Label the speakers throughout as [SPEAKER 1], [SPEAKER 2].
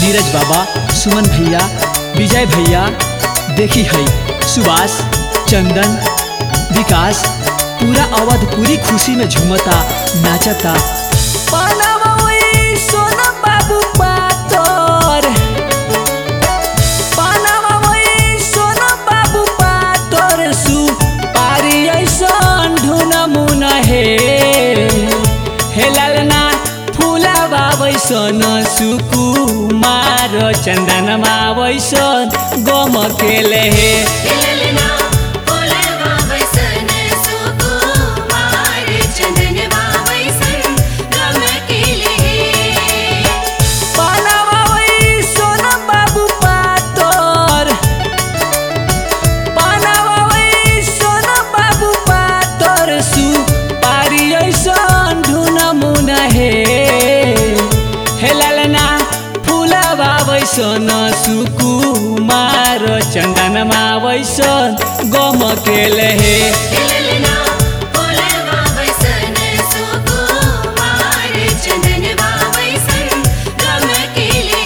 [SPEAKER 1] नीरज बाबा सुमन भैया विजय भैया देखी है सुभाष चंदन विकास पूरा अवध पूरी खुशी में झूमता नाचता पानावा ओई सोना बाबू पातर पानावा ओई सोना बाबू पातर सु पारी ऐसन ढुन मुन हे हे लालना फुला बाबैसन सुकुमार चन्दनमा बैसन गम केले हे
[SPEAKER 2] ललना फुलवा वसन सुकुमार चंदनवा वसन गम केले
[SPEAKER 1] पानावा ओई सोना बाबू पातर पानावा ओई सोना बाबू पातर सु पारी ऐसन ढुन मुन हे हे लालना फुलावा बैसन सुकुमार चन्दनमा बैसन गम केले हे
[SPEAKER 2] ललना फुलवा वसन सुकुमार चंदनवा वसन गम केले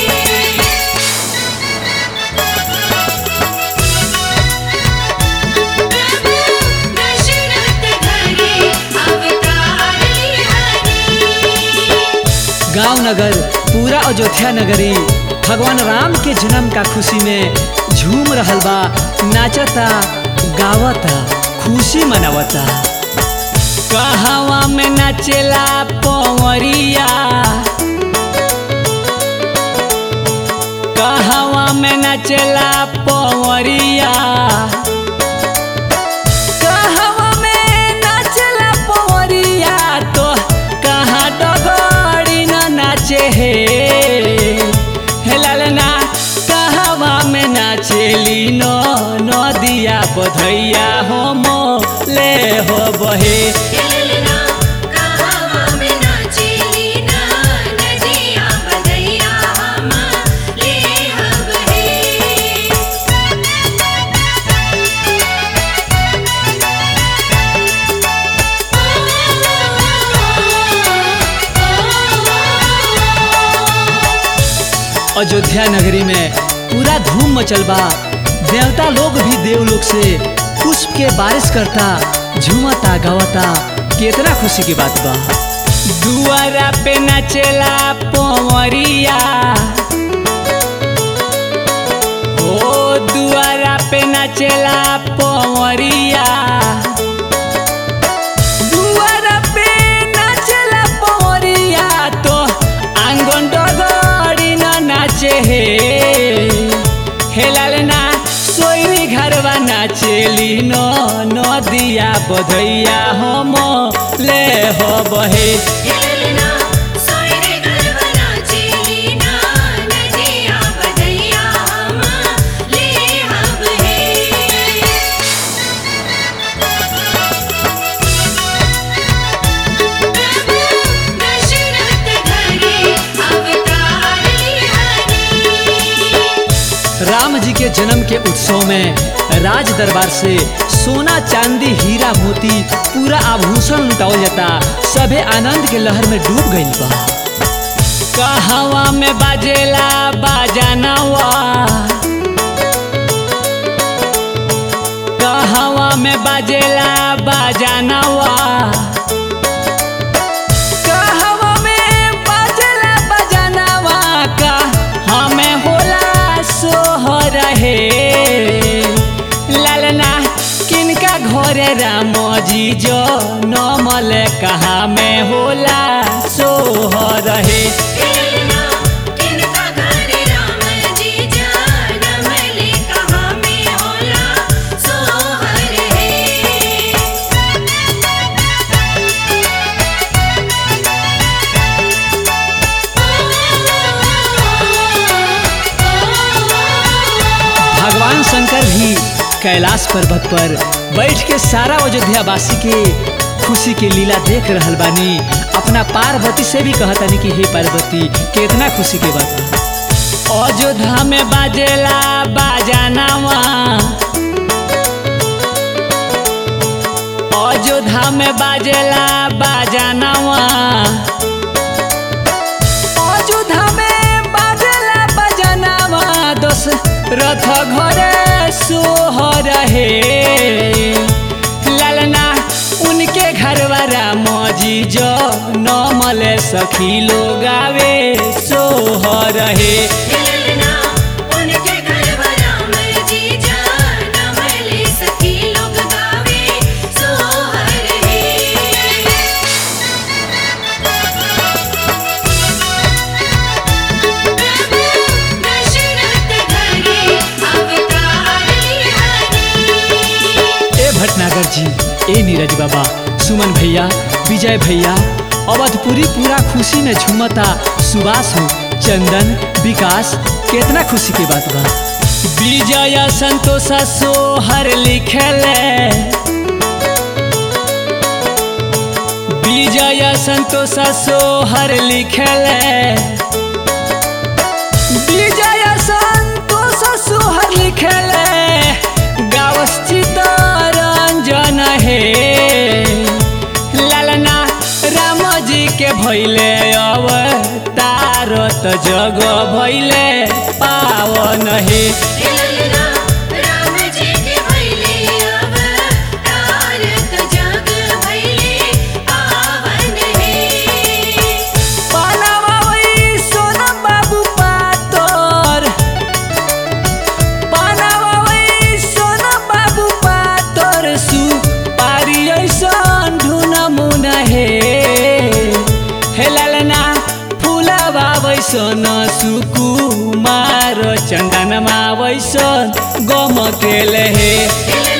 [SPEAKER 2] प्रभु दशरथ घरे अवतार हरि
[SPEAKER 1] गांव नगर पूरा अयोध्या नगरी भगवान राम के जन्म का खुशी में झूम रहल बा नाचता गावता खुशी मनावता कहवा में नाचेला पवरिया कहवा में नाचेला पवरिया कहवा में नाचला पवरिया तो कहाँ डगरी न नाचे हे हे लालना कहवा में नाचेली न नदिया बधैया हम ले हो बहे
[SPEAKER 2] ललना कहावा में नाचेली ना नदिया बदैया हम ले हब हे
[SPEAKER 1] अयोध्या नगरी में पूरा धूम मचल बा देवता लोग भी देवलोक से पुष्प के बारिश करता झूमता गावता केतना खुशी की बात बा दुआरा पे नचेला पवरिया ओ दुआरा पे नचेला पवरिया दुआरा पे नाचेला पवरिया तो आंगन डगरी न नाचे हे हे लालना सोई घरवा नाचेली न नदिया बधैया हम ले हो बहे
[SPEAKER 2] ललना सोयरे गरबा नाचेली ना नदिया बदैया हम ले हब हे प्रभु दशरथ घरे अवतार हरि
[SPEAKER 1] राम जी के जन्म के उत्सव में राज दरबार से सोना चांदी हीरा मोती पूरा आभूषण लुटावल जाता सभे आनंद के लहर में डूब गइल बा कहवा में बाजेला बाजानवा कहवा में बाजेला बाजानवा कहवा में बाजेला बजानवा का हमें होला सोहर हे लालना किनका घरे राम जी जो नमल कहा में होला सोहर हे
[SPEAKER 2] ललना किनका घर राम जी जनम ले कहाँ में होला सोहर हे
[SPEAKER 1] भगवान शंकर भी कैलाश पर्वत पर बैठ के सारा अयोध्यावासी के खुशी के लीला देख रहल बानी अपना पार्वती से भी कहतानी कि हे पार्वती कितना खुशी के बात बा अयोध्या में बाजेला बाजानावा अयोध्या में बाजेला बाजानावा अयोध्या में बाजेला रथ घरे सोहर हे लालना उनके घरवा राम जी जो नमल सखी लोग आवे सोहर हे
[SPEAKER 2] ललना उनके घर राम जी जान मले सखी लोग गावे सोहर है प्रभु दशरथ घरे अवतार हरि
[SPEAKER 1] ए भटनागर जी ए नीरज बाबा सुमन भैया विजय भैया अवधपुरी पूरा खुशी में झूमता सुभाष हो चंदन विकास कितना खुशी के बात बा विजय संतोष सोहर लिखले विजय संतोष सोहर लिखले विजय संतोष सोहर लिखले गाँव स्थित रंजन हे लालना राम जी के भैले अवतारत जग भैले पावन हे
[SPEAKER 2] ललना राम जी के भैले अवतार तो जग भैले पावन है
[SPEAKER 1] पानवा वही सोना बाबू पातर पानवा वही सोना बाबू पातर सु पारी ऐसन ढुन मुन हे हे लालना फुलवा वैसन सुकुमार चन्दनमा वैसन गम केले हे
[SPEAKER 2] ललना